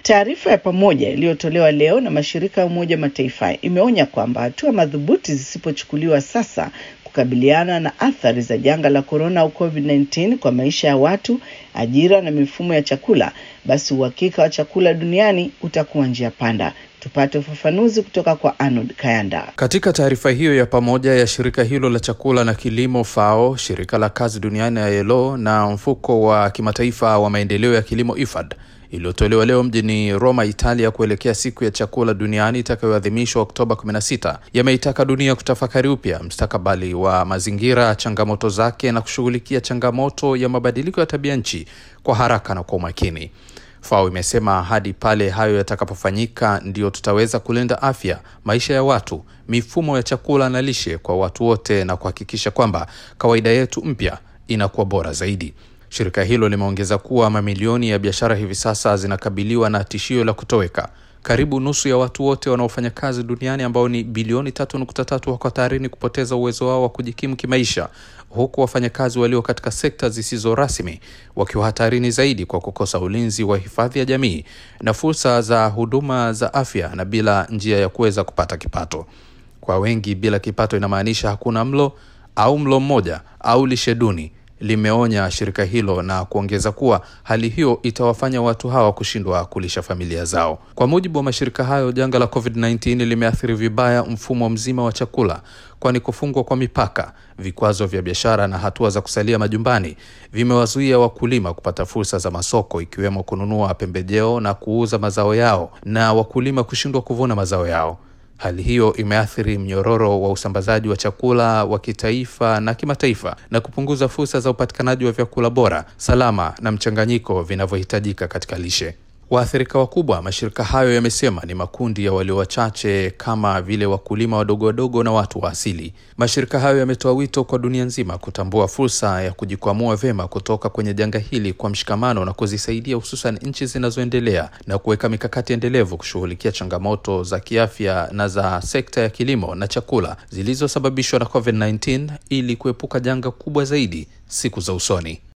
Taarifa ya pamoja iliyotolewa leo na mashirika ya Umoja wa Mataifa imeonya kwamba hatua madhubuti zisipochukuliwa sasa kukabiliana na athari za janga la korona au COVID-19 kwa maisha ya watu, ajira na mifumo ya chakula, basi uhakika wa chakula duniani utakuwa njia panda. Tupate ufafanuzi kutoka kwa Arnold Kayanda. Katika taarifa hiyo ya pamoja ya shirika hilo la chakula na kilimo FAO, shirika la kazi duniani ya ILO na mfuko wa kimataifa wa maendeleo ya kilimo IFAD iliyotolewa leo mjini Roma, Italia, kuelekea siku ya chakula duniani itakayoadhimishwa Oktoba 16 yameitaka dunia kutafakari upya mstakabali wa mazingira, changamoto zake na kushughulikia changamoto ya mabadiliko ya tabia nchi kwa haraka na kwa umakini. FAO imesema hadi pale hayo yatakapofanyika ndio tutaweza kulinda afya, maisha ya watu, mifumo ya chakula na lishe kwa watu wote na kuhakikisha kwamba kawaida yetu mpya inakuwa bora zaidi. Shirika hilo limeongeza kuwa mamilioni ya biashara hivi sasa zinakabiliwa na tishio la kutoweka. Karibu nusu ya watu wote wanaofanya kazi duniani ambao ni bilioni tatu nukta tatu wako hatarini kupoteza uwezo wao wa kujikimu kimaisha, huku wafanyakazi walio katika sekta zisizo rasmi wakiwa hatarini zaidi kwa kukosa ulinzi wa hifadhi ya jamii na fursa za huduma za afya na bila njia ya kuweza kupata kipato. Kwa wengi, bila kipato inamaanisha hakuna mlo au mlo mmoja au lishe duni limeonya shirika hilo na kuongeza kuwa hali hiyo itawafanya watu hawa kushindwa kulisha familia zao. Kwa mujibu wa mashirika hayo, janga la COVID-19 limeathiri vibaya mfumo mzima wa chakula, kwani kufungwa kwa mipaka, vikwazo vya biashara na hatua za kusalia majumbani vimewazuia wakulima kupata fursa za masoko, ikiwemo kununua pembejeo na kuuza mazao yao na wakulima kushindwa kuvuna mazao yao. Hali hiyo imeathiri mnyororo wa usambazaji wa chakula wa kitaifa na kimataifa na kupunguza fursa za upatikanaji wa vyakula bora, salama na mchanganyiko vinavyohitajika katika lishe. Waathirika wakubwa, mashirika hayo yamesema, ni makundi ya walio wachache kama vile wakulima wadogo wadogo na watu wa asili. Mashirika hayo yametoa wito kwa dunia nzima kutambua fursa ya kujikwamua vyema kutoka kwenye janga hili kwa mshikamano na kuzisaidia hususan nchi zinazoendelea na kuweka mikakati endelevu kushughulikia changamoto za kiafya na za sekta ya kilimo na chakula zilizosababishwa na COVID-19 ili kuepuka janga kubwa zaidi siku za usoni.